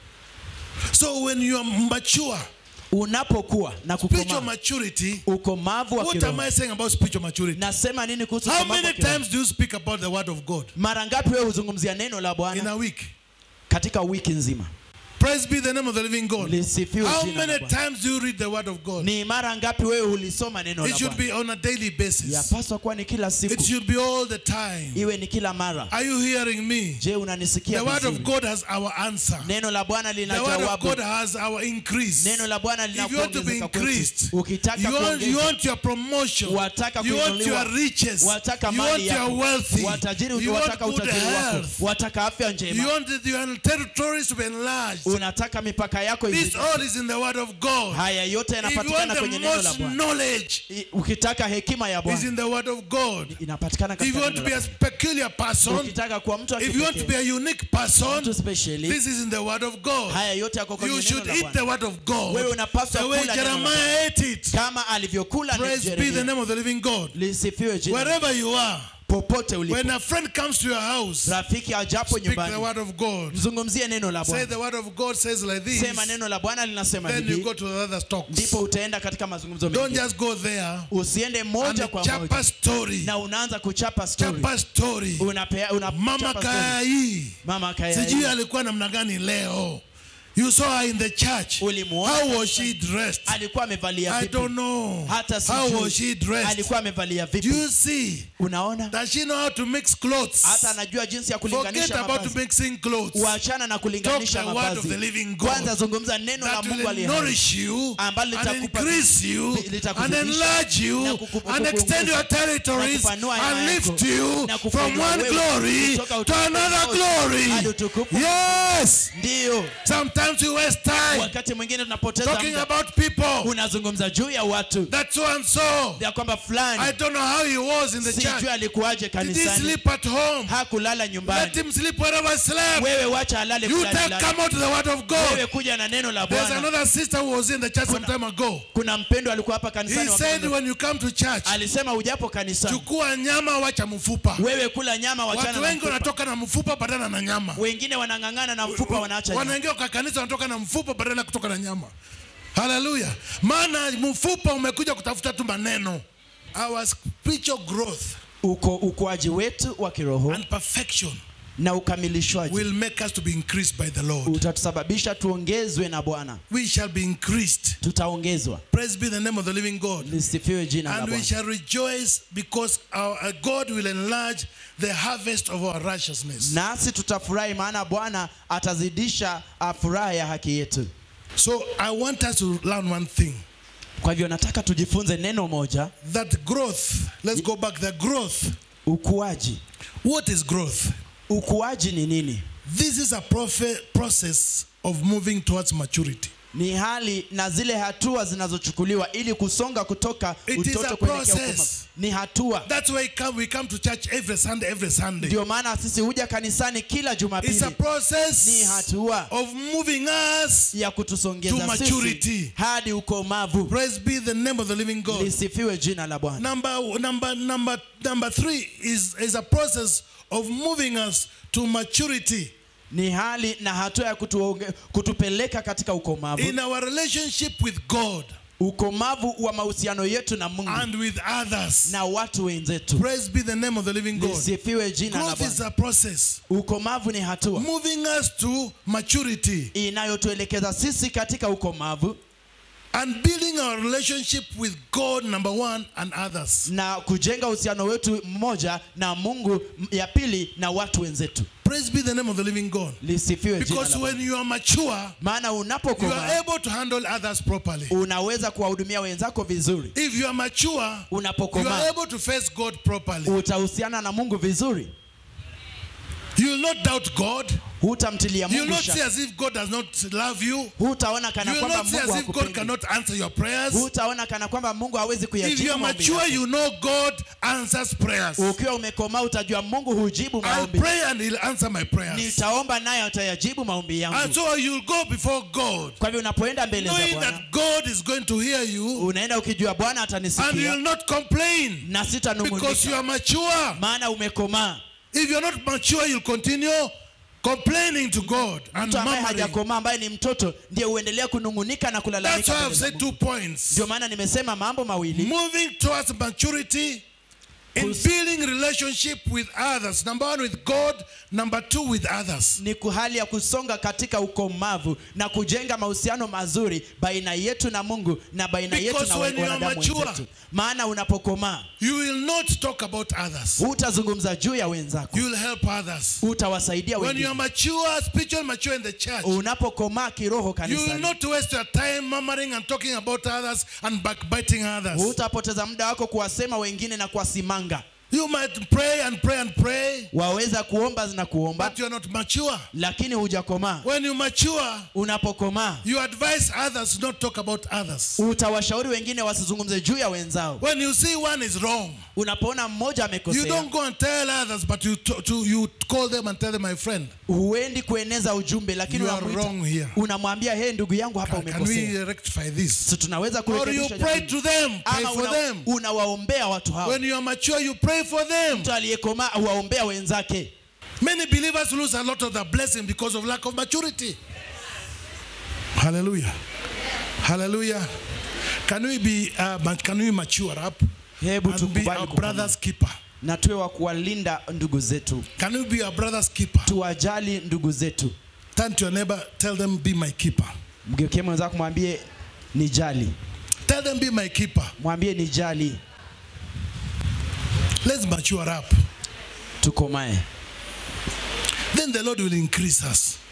So when you are mature, unapokuwa na spiritual kukomaa maturity, ukomavu wa what am kiroho I saying about spiritual maturity? nasema nini kuhusu How ukomavu wa many kiroho? times do you speak about the word of God mara ngapi wewe huzungumzia neno la in bwana a week? katika wiki nzima Praise be the name of the living God. lisifiwe How jina la many Bwana. times do you read the word of God? ni mara ngapi wewe hulisoma neno It la should bwana be on a daily basis. yapaswa kuwa ni kila It siku should be all the time. iwe ni kila mara Are you hearing me? je unanisikia The word of vizuri God has our answer. neno la bwana The lina word of jawabu God has our increase. neno la bwana If you want to be linakuongezeka kwetu increased, ukitaka you want, you kuongeza want your promotion, Wataka you want kuinuliwa. your riches, wataka you want mali your yako wealthy, watajiri you want wataka good utajiri wako health, wataka afya you njema want your territories to be enlarged. unataka mipaka yako This izidi. all is in the word of God. haya yote If you want yanapatikana the kwenye neno la most bwana knowledge, I- ukitaka hekima ya is bwana in the word of God. inapatikana If you katika want to neno be la a Bwana. peculiar person, ukitaka kuwa mtu wa if you want to be kipekee a unique person, mtu specially this is in the word of God. haya yote yako kwenye You neno should la eat the bwana word of God. Wewe unapaswa The way kula neno la Jeremiah ate it. kama alivyokula ni Praise be the Yeremia. name of the living God. lisifiwe jina Wherever you are, popote ulipo when a friend comes to your house, rafiki ajapo speak the nyumbani word of God. mzungumzie neno la Say bwana the word of God says like this. sema neno la bwana linasema Then you hivi go to the other talks. ndipo utaenda katika mazungumzo Don't mengine just go there usiende and moja kwa chapa moja story. na unaanza kuchapa story Chapa story. unapea unachapa Mama story. Kai. mama kaya Sijui hii. alikuwa namna gani leo. You saw her in the church. Ulimuona How was katika- she dressed? alikuwa amevalia I vipi don't know. hata How sijui. was she dressed? alikuwa amevalia Do vipi you see? unaona Does she know how to mix clothes? hata anajua jinsi ya Forget kulinganisha about mavazi mixing clothes. uachana na kulinganisha Talk the word of mavazi the living God. kwanza zungumza neno la That mungu will aliye hai. nourish you Ambalo and litakupa- increase you li- litakuzidisha and enlarge you na kukupa- and extend your territories na kupanua and hema lift yako, you na from kukuinua one wewe glory kutoka to utukufu another mmoja hadi glory. utukufu Yes. ndiyo Sometimes Sometimes we waste time wakati mwingine tunapoteza talking muda about people unazungumza juu ya watu that so and so. ya kwamba I fulani don't know how he was in the church. sijui alikuwaje Did he kanisani sleep at home? hakulala Let nyumbani him sleep wherever he slept. wewe wacha alale You fulani take lala. come out to the word of God. wewe kuja na neno la There's bwana another sister who was in the church some time ago. kuna mpendo alikuwa hapa He kanisani said wakati- when you come to church, alisema ujapo kanisani chukua nyama wacha mfupa. wewe kula nyama wachana Watu na wengi mfupa. wanatoka na mfupa badala na nyama. wengine wanang'ang'ana na mfupa wanaacha nyama. Wanaingia kwa kanisa wanatoka na mfupa badala ya kutoka na nyama. Haleluya. Maana mfupa umekuja kutafuta tu maneno. Our spiritual growth uko ukuaji wetu wa kiroho and perfection na ukamilishwaji will make us to be increased by the Lord. utatusababisha tuongezwe na bwana We shall be increased. tutaongezwa Praise be the name of the living God. lisifiwe jina la And we bwana shall rejoice because our uh, God will enlarge the harvest of our righteousness. nasi tutafurahi maana bwana atazidisha ah, furaha ya haki yetu So I want us to learn one thing kwa hivyo nataka tujifunze neno moja that growth, let's go back, the growth. ukuaji What is growth? ukuaji ni nini This is a profe- process of moving towards maturity. ni hali na zile hatua zinazochukuliwa ili kusonga kutoka It is a utoto kuelekea process. ukoma ni hatua That's why we come, we come to church every Sunday, every Sunday. ndio maana sisi huja kanisani kila It's a jumapili ni process hatua of moving us. ya To kutusongeza maturity. sisi hadi ukomavu Praise be the name of the living God. lisifiwe jina la bwana Number number number number three is is a process of moving us to maturity ni hali na hatua ya kutuonge, kutupeleka katika ukomavu in our relationship with God ukomavu wa mahusiano yetu na mungu and with others. na watu wenzetu Praise be the name of the living God. lisifiwe jina la Growth is bwana a process ukomavu ni hatua moving us to maturity inayotuelekeza sisi katika ukomavu and building our relationship with God, number one, and others. na kujenga uhusiano wetu mmoja na mungu m- ya pili na watu wenzetu Praise be the name of the living God. lisifiwe jina Because la when Bwana. you are mature, maana you are unapokomaa able to handle others properly. unaweza kuwahudumia wenzako vizuri If you are mature, you are unapokomaa able to face God properly. utahusiana na mungu vizuri You will not doubt God. hutamtilia You will mungu not see shaka as if God does not love you. hutaona You kana will kwamba not see mungu as if God hakupendi cannot answer your prayers. hutaona kana kwamba mungu hawezi If you kuyajibu are maombi mature, yako. you know God answers prayers. ukiwa umekomaa utajua mungu hujibu I'll maombi pray and He'll answer my prayers. nitaomba naye atayajibu maombi And yangu so you'll go before God, kwa hivyo unapoenda mbele za knowing bwana that God is going to hear you unaenda ukijua bwana and atanisikia you'll not complain na because you sitanung'unika are mature. maana umekomaa If you're not mature, you'll continue complaining to God and mtu ambaye murmuring. hajakomaa ambaye ni mtoto ndiye uendelea kunung'unika na That's kulalamika why mbele I've za said Mungu. two points. ndio maana nimesema mambo mawili Moving towards maturity in Kus- building relationship with others. Number one, with God. Number two, with others. ni ku- hali ya kusonga katika ukomavu na kujenga mahusiano mazuri baina yetu na mungu na baina yetu Because na when you are wanadamu mature, wenzetu maana unapokomaa You will not talk about others. hutazungumza juu ya wenzako You will help others. utawasaidia When you are wengine mature, spiritual mature in the church, unapokomaa kiroho you will kanisani not waste your time murmuring and talking about others and backbiting others. hutapoteza muda wako kuwasema wengine na kuwasimanga You might pray and pray and pray, waweza kuomba na kuomba but you are not mature. lakini hujakomaa When you mature, unapokomaa you advise others not talk about others. utawashauri wengine wasizungumze juu ya wenzao When you see one is wrong, unapoona mmoja you amekosea don't go and tell others, but you to, to, you call them and tell them, my friend, huendi kueneza ujumbe lakini you are unamuita- wrong here. unamwambia he ndugu yangu hapa Can, can umekosea we rectify this? so tunaweza Or you kurekebisha pray jambo to hili. them, pray ama for una- them. unawaombea watu hao When you are mature, you pray for them. mtu aliyekomaa huwaombea wenzake Many believers lose a lot of their blessing because of lack of maturity. Hallelujah. Hallelujah. Can we be uh, ma- can we mature up hebu and be tukubali our kukomaa. brother's keeper? na tuwe wa kuwalinda ndugu zetu Can we be our brother's keeper? tuwajali ndugu zetu Turn to your neighbor, tell them be my keeper. mgeukie mwenzako mwambie ni jali Tell them be my keeper. mwambie ni jali Let's mature up. tukomae Then the Lord will increase us.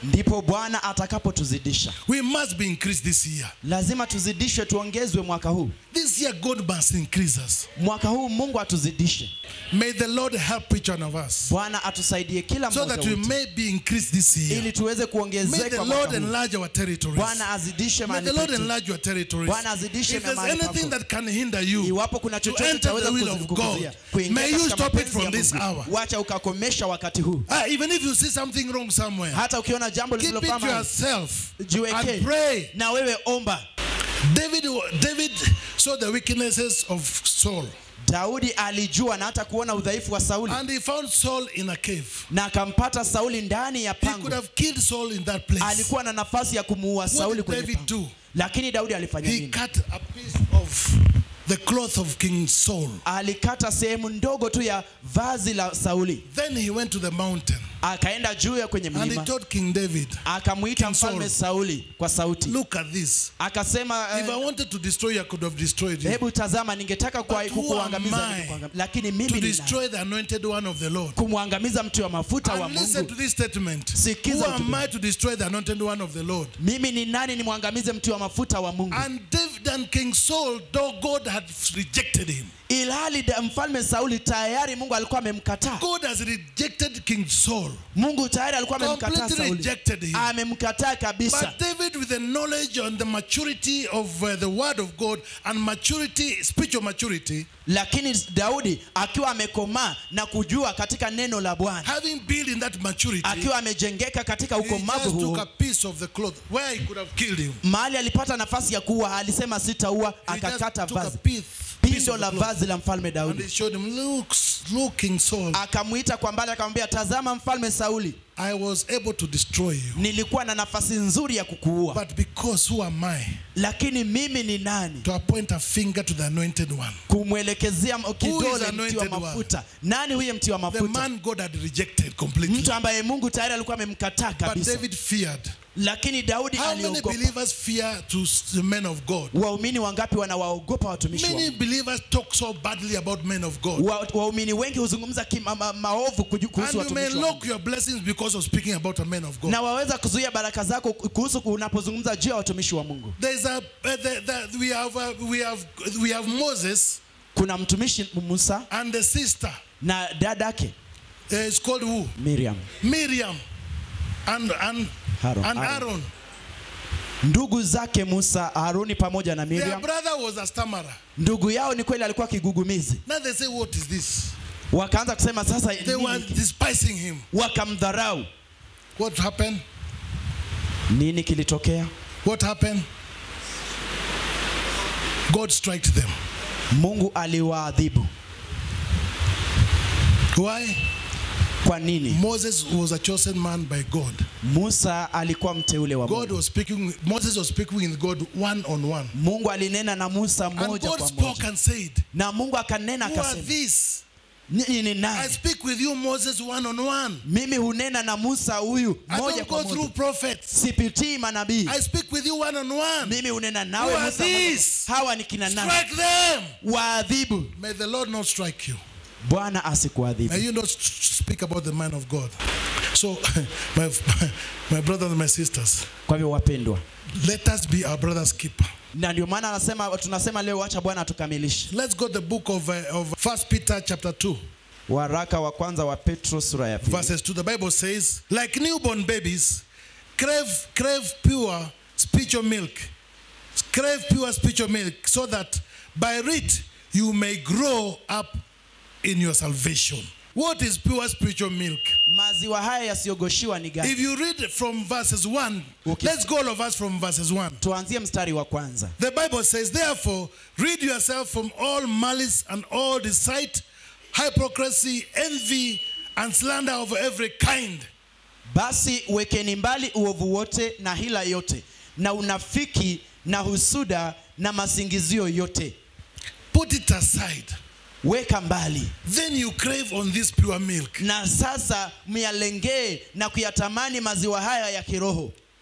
ndipo bwana atakapotuzidisha We must be increased this year. lazima tuzidishwe tuongezwe mwaka huu This year, God must increase us. mwaka huu mungu atuzidishe May the Lord help each one of us bwana atusaidie kila so mmoja that we wetu may be increased this year. ili tuweze May the kuongezeka Lord mwaka huu. enlarge our territories. bwana azidishe May mahali the Lord petu. enlarge your territories. Bwana azidishe If there's mahali pako. anything that can hinder you iwapo kuna to chochote enter chaweza the will of kukuzia God, kuingia may you katika stop it mapenzi from ya this Mungu. hour. wacha ukakomesha wakati huu Ah, even if you see something wrong somewhere, hata ukiona jambo keep it to lisilofaa yourself jiwekee and pray. na wewe omba David, David saw the weaknesses of Saul daudi alijua na hata kuona udhaifu wa sauli and he found Saul in a cave. na akampata sauli ndani ya He pango could have killed Saul in that place. alikuwa na nafasi ya kumuua sauli did kwenye David pango do? lakini daudi alifanya He nini cut a piece of the cloth of King Saul. alikata sehemu ndogo tu ya vazi la sauli Then he went to the mountain akaenda juu ya kwenye and he mlima told King David, akamwita King mfalme Saul. sauli kwa sauti Look at this. akasema If I eh, wanted to destroy you, I could have destroyed you. hebu tazama ningetaka kwa- But who kukuangamiza am I ningekuangamiza. lakini To mimi ni nani? destroy the anointed one of the Lord. kumwangamiza mtu wa mafuta wa And listen to mungu this statement. Sikiza Who ujumbe. am I to destroy the anointed one of the Lord? mimi ni nani nimwangamize mtu wa mafuta wa mungu And David and King Saul, though God had rejected him, ilhali da- mfalme sauli tayari mungu alikuwa amemkataa God has rejected King Saul. mungu tayari alikuwa amemkataa Completely sauli rejected him. amemkataa kabisa But David, with the knowledge and the maturity of uh, the word of God and maturity, spiritual maturity, lakini daudi akiwa amekomaa na kujua katika neno la bwana having built in that maturity, akiwa amejengeka katika he ukomavu just took huo a piece of the cloth where he could have killed him. mahali alipata nafasi ya kuua alisema sitaua He just akakata took a vazi piece, piece pindo of la the cloth vazi la mfalme and daudi he showed him, look, look, King Saul, akamwita kwa mbali akamwambia tazama mfalme sauli I was able to destroy you. nilikuwa na nafasi nzuri ya kukuua But because who am I lakini mimi ni nani to appoint a finger to the anointed one? kumwelekezea m- kidole mti wa anointed one? mafuta nani huye mti wa The mafuta man God had rejected completely. mtu ambaye mungu tayari alikuwa amemkataa But kabisa David feared. lakini daudi How many aliogopa believers fear to s- the men of God? waumini wangapi wanawaogopa watumishi wa Many Mungu? believers talk so badly about men of God. Wa- waumini wengi huzungumza kima, ma, maovu kuju- And kuhusu you may watumishi wa Mungu. lock your blessings because of speaking about a man of God. na waweza kuzuia baraka zako kuhusu unapozungumza juu ya watumishi wa mungu There's a uh, the, the, we have uh, we have we have Moses kuna mtumishi musa and the sister. na dadake Uh, it's called who? miriam Miriam and and Aaron, and Aaron. Aaron. ndugu zake musa haruni pamoja na Their miriam brother was a stammerer. ndugu yao ni kweli alikuwa kigugumizi Now they say, what is this? wakaanza kusema sasa They nini were hiki? despising him. wakamdharau What happened? nini kilitokea What happened? God striked them. mungu aliwaadhibu Why? kwa nini Moses was a chosen man by God. musa alikuwa mteule wa God mungu was speaking, Moses was speaking with God one on one. mungu alinena na musa And moja God kwa spoke moja and said, na mungu akanena Who are akasema these? nyinyi ni I nani speak with you, Moses, one on one. mimi hunena na musa huyu I moja don't kwa go through moja prophets. sipitii manabii I speak with you one on one. mimi hunena Who nawe are musa moja. these? hawa ni kina nani Strike them. waadhibu May the Lord not strike you. bwana May asikuadhibu you not s- speak about the man of God. So, my, my brothers and my sisters, kwa hivyo wapendwa let us be our brother's keeper. na ndio maana anasema tunasema leo wacha bwana atukamilishe Let's go to the book of, uh, of First Peter chapter 2, waraka wa kwanza wa petro sura ya pili verses 2. The Bible says, like newborn babies, crave, crave pure spiritual milk. Crave pure spiritual milk so that by it you may grow up in your salvation. What is pure spiritual milk? maziwa haya yasiyogoshiwa ni gani If you read from verses 1, Okay. let's go all of us from verses 1. tuanzie mstari wa kwanza The Bible says, therefore, rid yourself from all malice and all deceit, hypocrisy, envy, and slander of every kind. basi wekeni mbali uovu wote na hila yote na unafiki na husuda na masingizio yote Put it aside. weka mbali Then you crave on this pure milk. na sasa myalengee na kuyatamani maziwa haya ya kiroho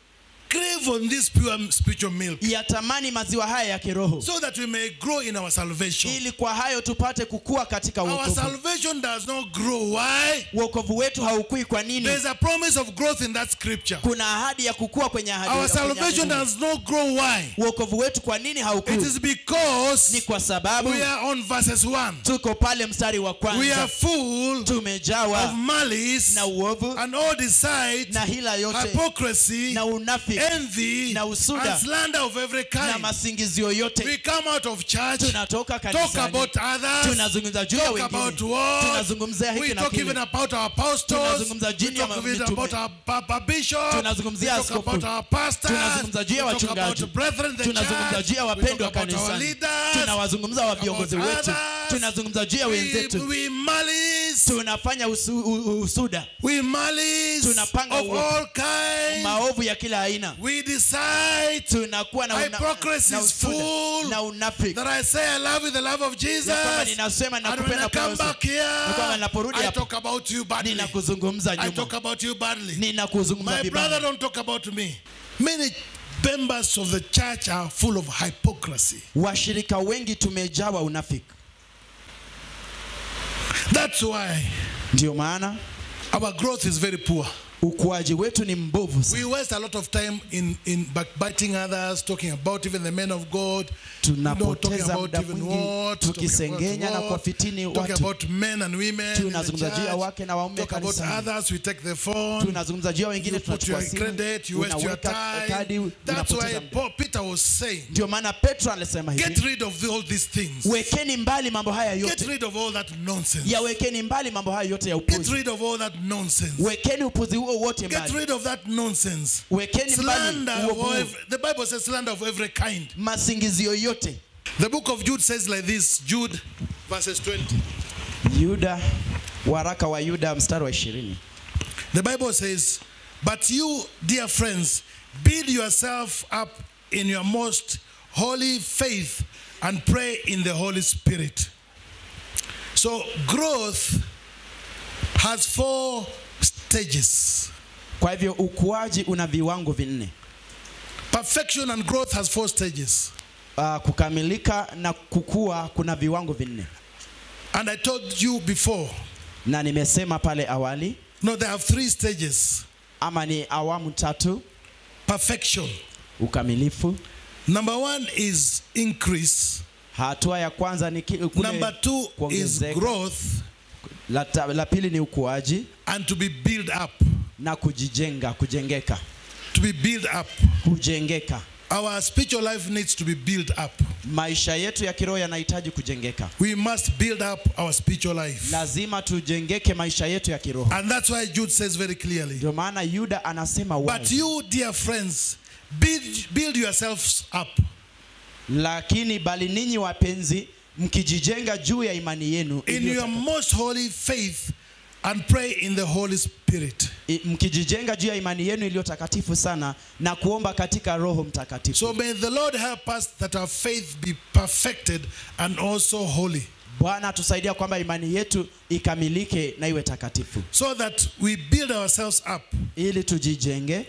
crave on this pure spiritual milk yatamani maziwa haya ya kiroho so that we may grow in our salvation. ili kwa hayo tupate kukua katika Our wokovu salvation does not grow. Why? wokovu wetu haukui kwa nini There's a promise of growth in that scripture. kuna ahadi ya kukua kwenye ahadi Our kwenye salvation ahadi. does not grow. Why? wokovu wetu kwa nini It haukui is ni because kwa sababu we are on verses 1. tuko pale mstari wa We are kwanza full of tumejawa malice na uovu and all deceit, na hila yote hypocrisy, na unafiki envy, na usuda, and slander of every na kind. masingizio yote We come out of church, tunatoka talk kanisani about others, tunazungumza juu ya talk about wengine what, tunazungumzia we hiki na talk even kile about our apostles, Tunazungumza we juu ya talk even mitume. about our, our, our bishop, Tunazungumzia we talk askofu. about our pastors, Tunazungumza juu ya we talk about wachungaji. the brethren in the tunazungumza church, juu ya we talk wapendwa about our kanisani leaders, tunawazungumza wa viongozi about wetu others. tunazungumza juu ya we, wenzetu we malice, tunafanya usu, u, usuda we malice Tunapanga of uovu. all kinds. maovu ya kila aina We decide tunakuwa na, una, Hypocrisy na is usuda full. na unafiki that I say I love you the love of Jesus. ya kwamba ninasema And when nakupenda I kwa come Yesu. back here, Na kwamba ninaporudi I hapa, talk about you badly. ninakuzungumza I nyuma talk about you badly. ninakuzungumza My brother vibaya don't talk about me. Many members of the church are full of hypocrisy. washirika wengi tumejawa unafiki That's why ndio maana our growth is very poor. ukuaji wetu ni mbovu sana. We waste a lot of time in, in backbiting others, talking about even the men of God, you know, talking tunapoteza about muda even mwingi what, talking tukisengenya na about what, kuwafitini talking watu about men and women in the Tunazungumza juu ya church, wake na waume talk about kanisani. others, we take the phone, tunazungumza juu ya wengine you put tunachukua your simu credit, you waste your unaweka kadi time. That's unapoteza why muda. Paul, Peter was saying, ndio maana petro alisema get hivi rid of all these things. wekeni mbali mambo haya Get yote rid of all that nonsense. yawekeni mbali mambo haya yote ya Get upuzi rid of all that nonsense. wekeni upuzi huo wote Get mbali rid of that nonsense. wekeni mbali Slander huo of huo. every, the Bible says slander of every kind. masingizio yote The book of Jude says like this, Jude verses 20. yuda waraka wa yuda mstari wa ishirini The Bible says, But you, dear friends, build yourself up in your most holy faith and pray in the Holy Spirit. So, growth has four stages. kwa hivyo ukuaji una viwango vinne Perfection and growth has four stages. uh, kukamilika na kukua kuna viwango vinne And I told you before, na nimesema pale awali no, there are three stages. ama ni awamu tatu Perfection. ukamilifu Number one is increase. hatua ya kwanza ni ki- kule Number two is kuongezeka. growth la, ta- la pili ni ukuaji and to be built up. na kujijenga kujengeka To be built up. kujengeka Our spiritual life needs to be built up. maisha yetu ya kiroho yanahitaji kujengeka We must build up our spiritual life. lazima tujengeke maisha yetu ya kiroho And that's why Jude says very clearly. ndio maana yuda anasema But wazi you, dear friends, build, build yourselves up lakini bali ninyi wapenzi mkijijenga juu ya imani yenu in iliyo your taka- most holy faith and pray in the Holy Spirit. i- mkijijenga juu ya imani yenu iliyo takatifu sana na kuomba katika roho mtakatifu So may the Lord help us that our faith be perfected and also holy, bwana atusaidia kwamba imani yetu ikamilike na iwe takatifu so that we build ourselves up ili tujijenge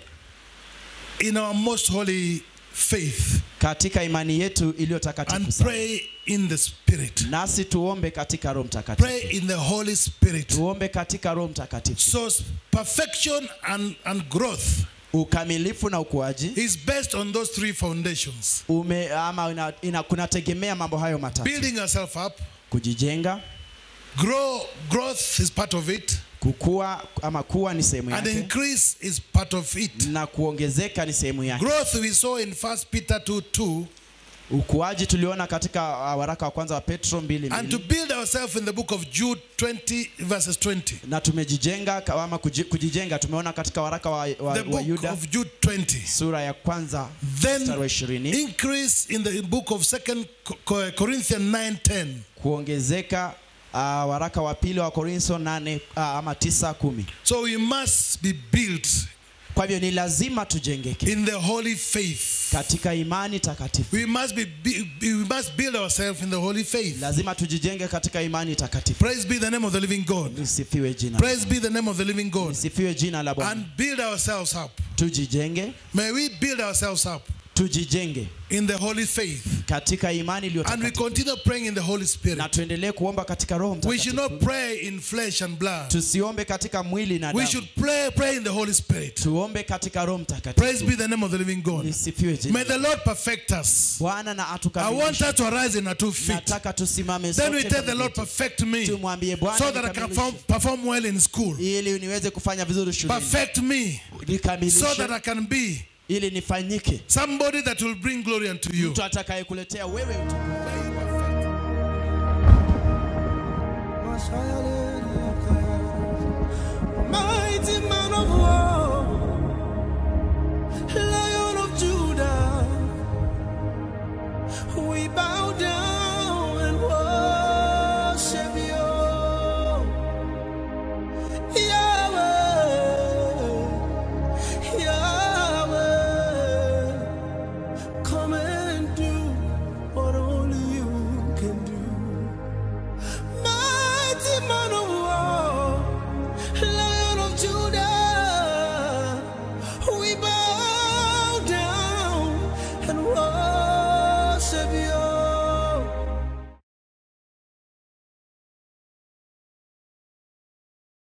in our most holy faith katika imani yetu iliyo and takatifu sana pray in the Spirit. nasi tuombe katika roho mtakatifu Pray in the Holy Spirit. tuombe katika roho mtakatifu So s- perfection and, and growth ukamilifu na ukuaji is based on those three foundations. ume, ama ina, ina, kunategemea mambo hayo matatu Building yourself up, kujijenga grow, growth is part of it, kukua ama kuwa ni sehemu and yake increase is part of it. na kuongezeka ni sehemu yake Growth we saw in 1 Peter 2 2, ukuaji tuliona katika uh, waraka wa kwanza wa petro mbili and to mbili build ourselves in the book of Jude 20, verses 20. na tumejijenga ka- ama kuji- kujijenga tumeona katika waraka wa, wa, The wa book yuda of Jude 20. sura ya kwanza Then mstari wa ishirini increase in the book of Second Co- Corinthians 9 10. kuongezeka uh, waraka wa pili wa korintho nane uh, ama tisa kumi So we must be built kwa hivyo ni lazima tujengeke in the holy faith. katika imani takatifu We must be, be we must build ourselves in the holy faith. lazima tujijenge katika imani takatifu Praise be the name of the living God. lisifiwe jina Praise be the name of the living God. lisifiwe jina la bwana And build ourselves up. tujijenge May we build ourselves up tujijenge in the holy faith. katika imani iliyo And we takatifu continue praying in the Holy na Spirit. tuendelee kuomba katika roho We should mtakatifu not pray in flesh and blood. tusiombe katika mwili na We damu should pray, pray in the Holy Spirit. tuombe katika roho Praise mtakatifu be the name of the living God. lisifiwe May jina the Lord perfect us. bwana na I want atukamilishe us to arise in our two feet. nataka tusimame Then we sote tell the kwa Lord, miguu yetu. perfect me so tumwambie bwana that I can nikamilishe. perform, perform well in school. ili niweze kufanya vizuri shuleni Perfect me so nikamilishe that I can be ili nifanyike somebody that will bring glory unto you. mtu atakayekuletea wewe utukufu. Mighty man of war, Lion of Judah,